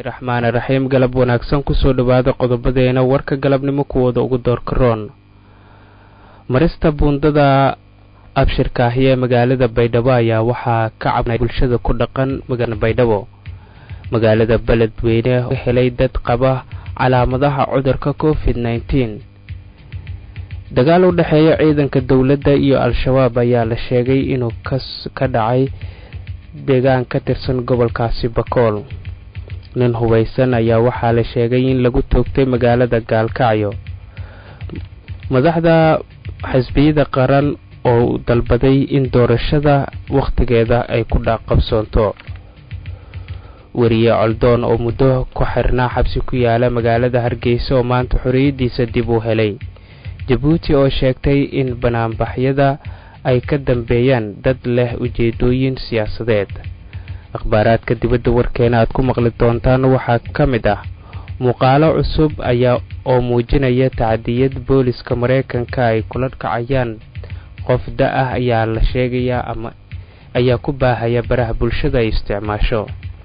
raxmaani raxiim galab wanaagsan kusoo dhowaada qodobadeena warka galabnimo kuwooda ugu doorka roon marista buundada abshirka ahi ee magaalada baydhabo ayaa waxaa ka cabnay bulshada ku dhaqan magaalada baydhabo magaalada beledweyne helay dad qaba calaamadaha cudurka covid nneteen dagaal u dhexeeya ciidanka dowladda iyo al-shabaab ayaa la sheegay inuu ka dhacay deegaan ka tirsan gobolkaasi bakool nin hubaysan ayaa waxaa la sheegay in lagu toogtay magaalada gaalkacyo madaxda xisbiyada qaran oo dalbaday in doorashada wakhtigeeda ay ku dhaqabsoonto weriye coldoon oo muddo ku xirnaa xabsi ku yaala magaalada hargeysa oo maanta xorriyaddiisa dib uu helay jabuuti oo sheegtay in banaanbaxyada ay ka dambeeyaan dad leh ujeedooyin siyaasadeed akhbaaraadka dibadda warkeena aad ku maqli doontaan waxaa ka mid ah muuqaalo cusub ayaa oo muujinaya tacadiyad booliska mareykanka ay kula kacayaan qof da ah ayaa la sheegayaa ama ayaa ku baahaya baraha bulshada ay isticmaasho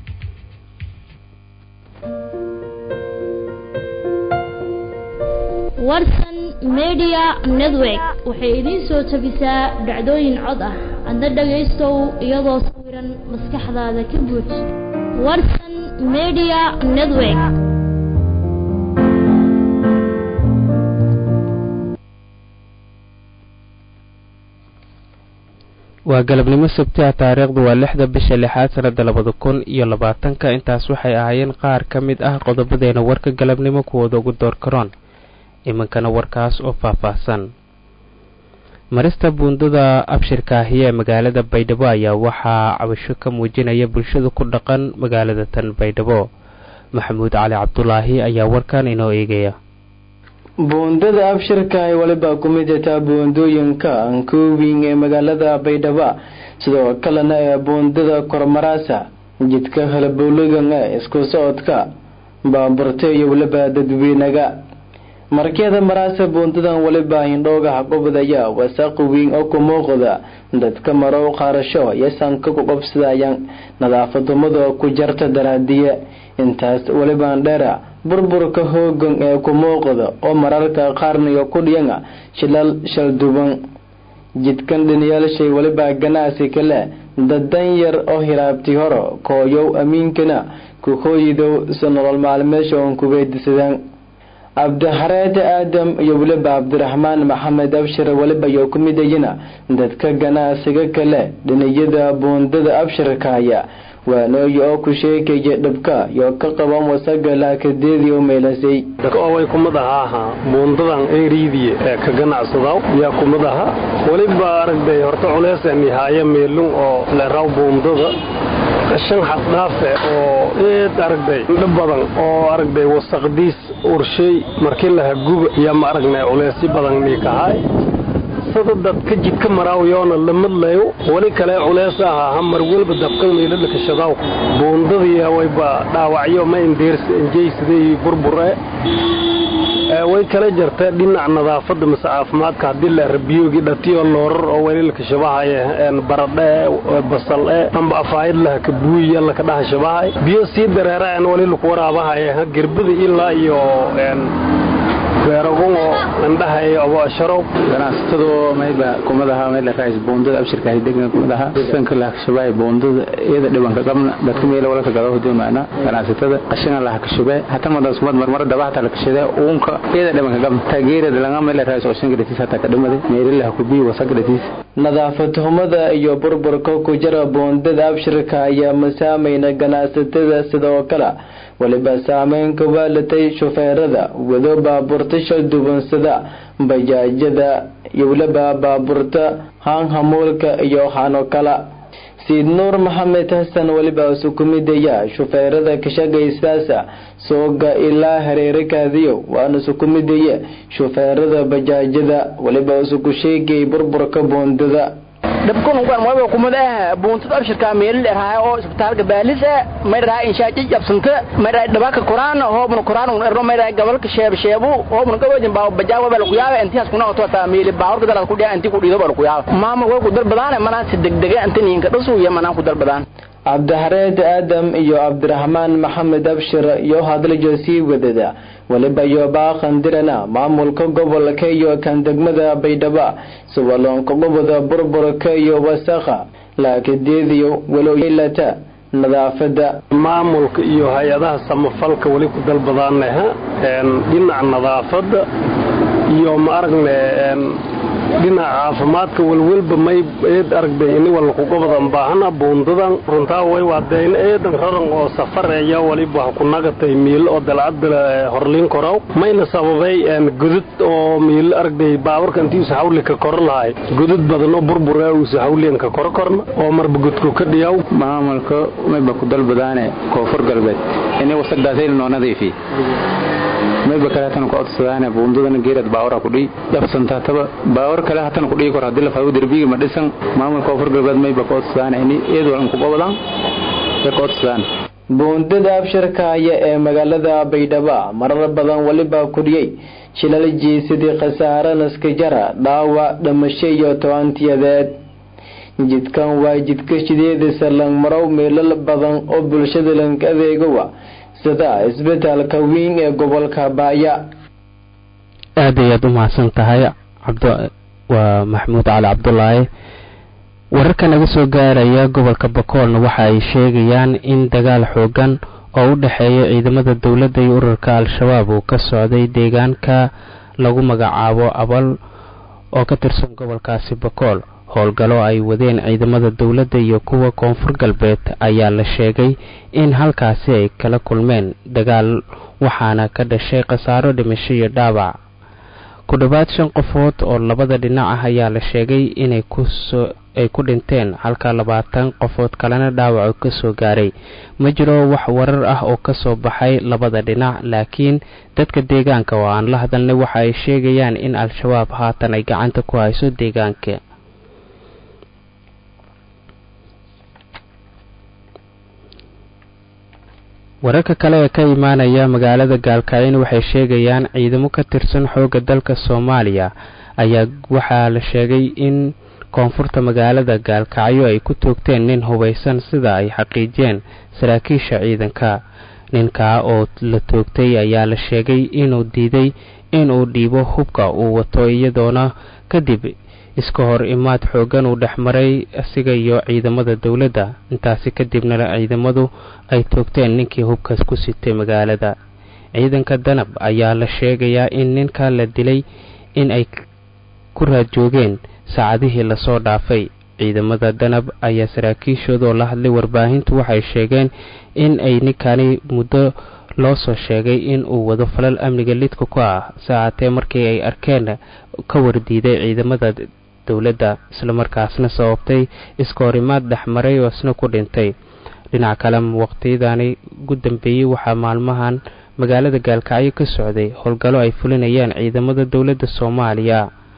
warsan media network waxay idiin soo tabisaa dhacdooyin cod ah adna dhagaystow iyadoo sawiran maskaxdaada ka buuj warsan media network waa galabnimo sabti ah taariikhdu waa lixda bisha lixaad sanada labada kun iyo labaatanka intaas waxay ahaayeen qaar ka mid ah qodobadeena warka galabnimo kuwooda ugu door karoon iminkana warkaas oo faahfaahsan marista buundada abshirka ahi ee magaalada baydhabo ayaa waxaa cabasho ka muujinaya bulshada ku dhaqan magaalada tan baydhabo maxamuud cali cabdulaahi ayaa warkan inoo eegaya buundada abshirka ay waliba ku mid tataa buundooyinka ankoobing ee magaalada baydhabo sidoo kalena ee buundada kormaraasa jidka halabowladan ee isku socodka baaburta iyo waliba dadweynaga markeeda maraasa buundadan waliba hindhoogaha qubdaya wasaaqi weyn oo ku muuqda dadka marow qaarasho iyo sanka ku qabsadayaan nadaafadumada ku jarta daraadiye intaas walibaan dheera burburka hoogan ee ku muuqda oo mararka qaarniyo ku dhiyana shilal shalduban jidkan dhiniyaalshay waliba ganacsi kale dadan yar oo hiraabti horo kooyow amiinkana ku hooyidow si nolol maalmeesha oon kuweydisadaan cabdixareed aadam iyo weliba cabdiraxmaan maxamed abshir weliba iyo ku midayana dadka ganacsiga kale dhiniyada buundada abshirkaya waanooyi oo ku sheekaya dhabka iyo ka qaban wasaga laakadeedii u meelasay way kumid ahaaha buundadan eriidiye ee ka ganacsadaw yaa kumid aha weliba aragday horta culeyseen ihaaye meelun oo leraw buundada qashan xaddhaafe oo eed aragday indho badan oo aragday wasaqdiis urshay markii laha guba yaa ma aragnay culeysyo badan niikahay sada dadka jidka maraawiyoona lamadlayo weli kale culeys ahaa hamar welba dabkan meeladhakashadaw buundadii wayba dhaawacyo ma injeysadey burbure way kala jartee dhinac nadaafada mase caafimaadka haddii la rabiyoogi dhatiyo loorar oo weli lakashabahay baradhe basal e amba afaayad laha kabuuya lakadhaha shabahay biyo sii dareeraan weli laku waraabahay gerbada ilaa iyo beeragungo indhaha sharow ganacsatadu mayba kumadaha mayla raais buundada abshirka degna kumadaha sanka laha kashabay buundada iyada dhibanka qabna dadka meela wala ka gado huduu maana ganacsatada qashina laha kashabay hata madas kumad marmar dabahta la kashada uunka iyada dhibanka qabna taageerada laga mayla raais oo shanka dhatiis hata ka dhimade meela laha ku biyo wasaga dhatiis nadaafad humada iyo burburka ku jira buundada abshirka ayaa masaamayna ganacsatada sidoo kale waliba saameyn ka waalatay shufeerada wado baabuurta shaldubansada bajaajada iyo waliba baabuurta haanhamuulka iyo hano kala siid nuur maxamed xasan weliba sukumidaya shufeerada kashaqaysaasa sooga ilaa hareerakaadiyo waana sukumidaya shufeerada bajaajada weliba isuku sheegay burburka buundada dhabkunugan waba kumada buuntada abshirka meelil erhaa oo isbitaalka baalis mayraa inshaaji jabsanta mayraa dhabaka koraan hoobna koraan un erno mayraa gabalka sheeb sheebu hoobna gabajin baa bajaa waba lagu yaaba intiyaas kuna oto taa meeli baawrka dalad ku dhiya inti ku dhiido baa lagu yaaba maama way ku dalbadaan manaan si degdega inta niinka dhasu iyo manaan ku dalbadaan cabdixareed aadam iyo cabdiraxmaan maxamed abshir iyo hadlajo sii wadada weliba iyo baaqandirana maamulka gobolka iyo kan degmada baydhabo suwaloonka goboda burburka iyo wasakha laakideediyo waloylata nadaafada maamulka iyo hay-adaha samafalka weli ku dalbadaanaha dhinaca nadaafada iyo ma aragne dhinaca caafimaadka welwelba may eed aragday ini walku gobodan baahana buundadan runtaa way waadeyn eedan raran oo safareeya waliba ha ku nagatay miilo oo dalcadda horliin koraw mayna sababay gudud oo miilo aragday baawarka intiisa hawlika koro lahay gudud badan oo burbura uusa hawliyanka koro korna oo marba gudku ka dhiyaw maamulka mayba ku dalbadaane koonfur galbeed inay wasaqdaasayna noo nadiifi mayba kale hatan ku codsadaane buundadana geerad baawara kudhii dhabsantaataba baawar kale hatan kudhii kor haddii la faawo derbiga ma dhisan maamulka koonfur galbeed mayba ku codsadaane ini iyad walan ku gobodan ay ku codsadaan buundada abshirkaaya ee magaalada baydhabo marar badan weliba kudhiyey shilal jiisidii khasaare naskajara dhaawac dhamasho iyo tobantiyadeed jidkan waa jidka shideedisa langmarow meelal badan oo bulshada lang adeegowa sida isbitaalka weyn ee gobolka baaya aad ayaad u mahadsan tahay waa maxamuud cali cabdulaahi wararka naga soo gaaraya gobolka bakoolna waxa ay sheegayaan in dagaal xoogan oo u dhexeeya ciidamada dowladda iyo ururka al-shabaab uu ka socday deegaanka lagu magacaabo abal oo ka tirsan gobolkaasi bakool howlgallo ay wadeen ciidamada dowladda iyo kuwa koonfur galbeed ayaa la sheegay in halkaasi ay kala kulmeen dagaal waxaana ka dhashay khasaaro dhimasho iyo dhaawac ku dhowaad shan qofood oo labada dhinac ah ayaa la sheegay inay kusoo ay ku dhinteen halka labaatan qofood kalena dhaawac ka soo gaaray ma jiro wax warar ah oo ka soo baxay labada dhinac laakiin dadka deegaanka oo aan la hadalnay waxa ay sheegayaan in al-shabaab haatan ay gacanta ku hayso deegaanka wararka kale ee ka imaanaya magaalada gaalkacyo waxay sheegayaan ciidamo ka tirsan xoogga dalka soomaaliya ayaa waxaa la sheegay in koonfurta magaalada gaalkacyo ay ku toogteen nin hubaysan sida ay xaqiijiyeen saraakiisha ciidanka ninkaa oo la toogtay ayaa la sheegay inuu diiday inuu dhiibo hubka uu wato iyadoona kadib iska hor imaad xoogan uu dhexmaray asiga iyo ciidamada dowladda intaasi kadibna ciidamadu ay toogteen ninkii hubkaas ku sitay magaalada ciidanka danab ayaa la sheegayaa in ninka la dilay in ay ku raadjoogeen saacadihii lasoo dhaafay ciidamada danab ayaa saraakiishoodoo la hadlay warbaahintu waxay sheegeen in ay ninkani muddo loo soo sheegay in uu wado falal amniga lidka ku ah saacatee markii ay arkeen ka wardiiday ciidamada dowladda islamarkaasna sababtay iska horimaad dhexmaray oo isna ku dhintay dhinac kale waqtiyadani ugu dambeeyey waxaa maalmahan magaalada gaalkacyo ka socday howlgallo ay fulinayaan ciidamada dowladda soomaaliya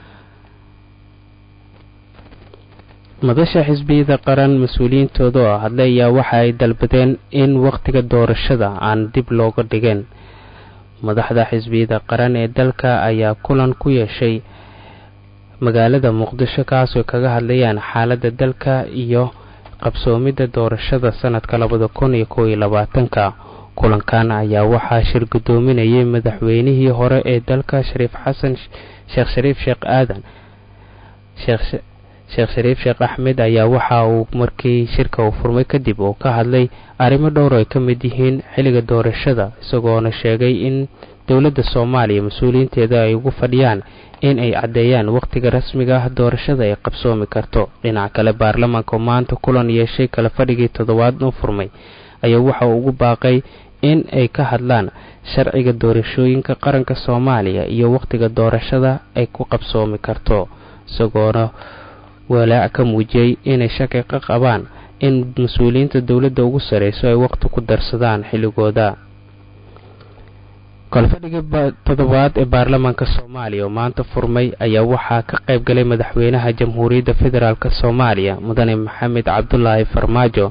madasha xisbiyada qaran mas-uuliyiintooda oo hadlay ayaa waxa ay dalbadeen in wakhtiga doorashada aan dib looga dhigin madaxda xisbiyada qaran ee dalka ayaa kulan ku yeeshay magaalada muqdisho kaasoo kaga hadlayaan xaaladda dalka iyo qabsoomidda doorashada sanadka labada kun iyo kow iyo labaatanka kulankan ayaa waxaa shir guddoominayay madaxweynihii hore ee dalka shariif xasan sheekh shariif sheekh aadan sheekh shariif sheekh axmed ayaa waxa uu markii shirka uu furmay kadib uu ka hadlay arrimo dhowr ay ka mid yihiin xilliga doorashada isagoona sheegay in dowladda soomaaliya mas-uuliyiinteeda ay ugu fadhiyaan in ay caddeeyaan wakhtiga rasmiga ah doorashada ay qabsoomi karto dhinaca kale baarlamaanka maanta kulan yeeshay kala fadhigii toddobaad u furmay ayaa waxa uu ugu baaqay in ay ka hadlaan sharciga doorashooyinka qaranka soomaaliya iyo wakhtiga doorashada ay ku qabsoomi karto isagoona walaac ka muujiyey inay shaki ka qabaan in mas-uuliyiinta dowladda ugu sareyso ay wakhti ku darsadaan xilligooda kolfadhiga toddobaad ee baarlamaanka soomaaliya oo maanta furmay ayaa waxaa ka qayb galay madaxweynaha jamhuuriyadda federaalk soomaaliya mudane maxamed cabdulaahi farmaajo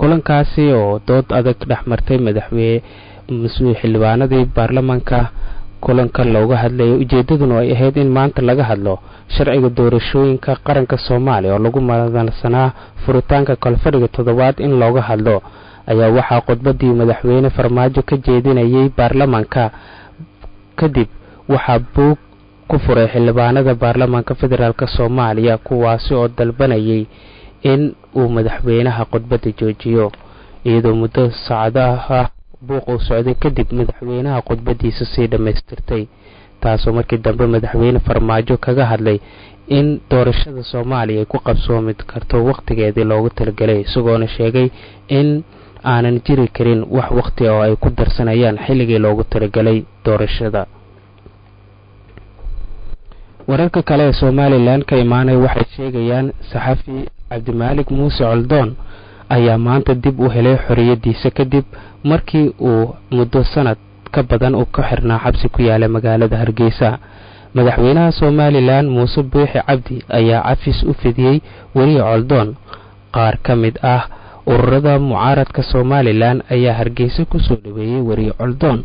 kulankaasi oo dood adag dhexmartay madaxweyne xildhibaanadii baarlamaanka kulankan looga hadlayay ujeedaduna ay ahayd in maanta laga hadlo sharciga doorashooyinka qaranka soomaaliya oo lagu madansanaa furitaanka kalfadhiga toddobaad in looga hadlo ayaa waxaa khudbadii madaxweyne farmaajo ka jeedinayay baarlamaanka kadib waxaa buug ku furay xildhibaanada baarlamaanka federaalk soomaaliya kuwaasi oo dalbanayay in uu madaxweynaha khudbadda joojiyo iyadoo muddo saacadaha buuq uu socday kadib madaxweynaha khudbadiisa sii dhammaystirtay taasoo markii dambe madaxweyne farmaajo kaga hadlay in doorashada soomaaliya ay ku qabsoomi karto wakhtigeedii loogu talagelay isagoona sheegay in aanan jiri karin wax wakhti oo ay ku darsanayaan xilligii loogu talagelay doorashada wararka kale ee somalilan ka imaanaya waxay sheegayaan saxafi cabdimaalik muuse coldoon ayaa maanta dib u helay xoriyadiisa kadib markii uu muddo sanad ka badan uu ka xirnaa xabsi ku yaala magaalada hargeysa madaxweynaha somalilan muuse buuxi cabdi ayaa cafis u fidiyey weliya coldoon qaar ka mid ah ururada mucaaradka somalilan ayaa hargeysa kusoo dhaweeyey weriye coldoon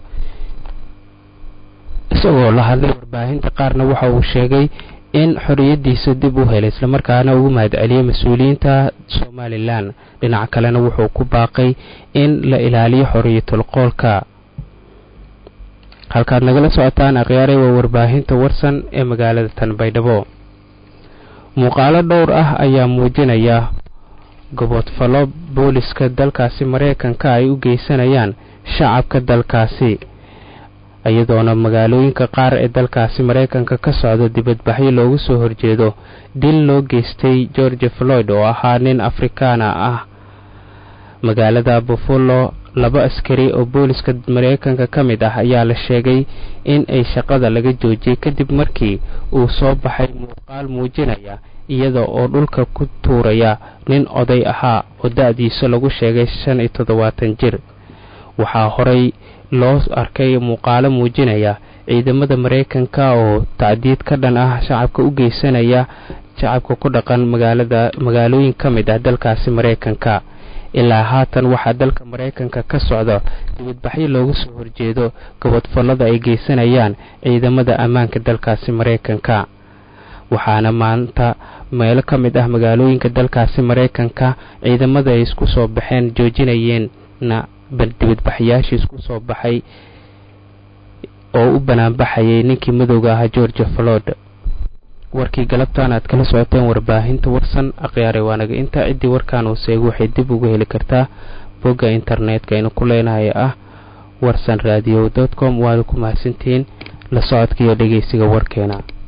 isagoo la hadlay warbaahinta qaarna waxa uu sheegay in xoriyadiisa dib u helay islamarkaana ugu mahadceliyey mas-uuliyiinta somalilan dhinaca kalena wuxuu ku baaqay in la ilaaliyo xoriyatul qoolka halkaad nagala socotaan akhyaarey waa warbaahinta warsan ee magaalada tanbaydhabo muuqaalo dhowr ah ayaa muujinaya gobodfallo booliska dalkaasi mareykanka ay u geysanayaan shacabka dalkaasi iyadoona magaalooyinka qaar ee dalkaasi mareykanka ka socda dibadbaxyo loogu soo horjeedo dil loo geystay george floyd oo ahaa nin afrikaana ah magaalada buffalo laba askari oo booliska mareykanka ka mid ah ayaa la sheegay in ay shaqada laga joojiyey kadib markii uu soo baxay muuqaal muujinaya iyada oo dhulka ku tuuraya nin oday ahaa oo da-diisa lagu sheegay shan iyo toddobaatan jir waxaa horey loo arkay muuqaalo muujinaya ciidamada mareykanka oo tacdiid ka dhan ah shacabka u geysanaya shacabka ku dhaqan magaalada magaalooyin ka mid ah dalkaasi mareykanka ilaa haatan waxaa dalka mareykanka ka socda dibadbaxyo looga soo horjeedo gobodfallada ay geysanayaan ciidamada ammaanka dalkaasi mareykanka waxaana maanta meelo ka mid ah magaalooyinka dalkaasi mareykanka ciidamada ay isku soo baxeen joojinayeenna dibadbaxyaashii isku soo baxay oo u banaanbaxayay ninkii madowga ahaa george flood warkii galabtaan aad kala socoteen warbaahinta warsan akhyaare waanaga intaa ciddii warkaan uu seego waxay dib uga heli kartaa bogga internetka aynu ku leenahay ah warsan radio com waana ku mahadsantihiin la socodka iyo dhegeysiga warkeena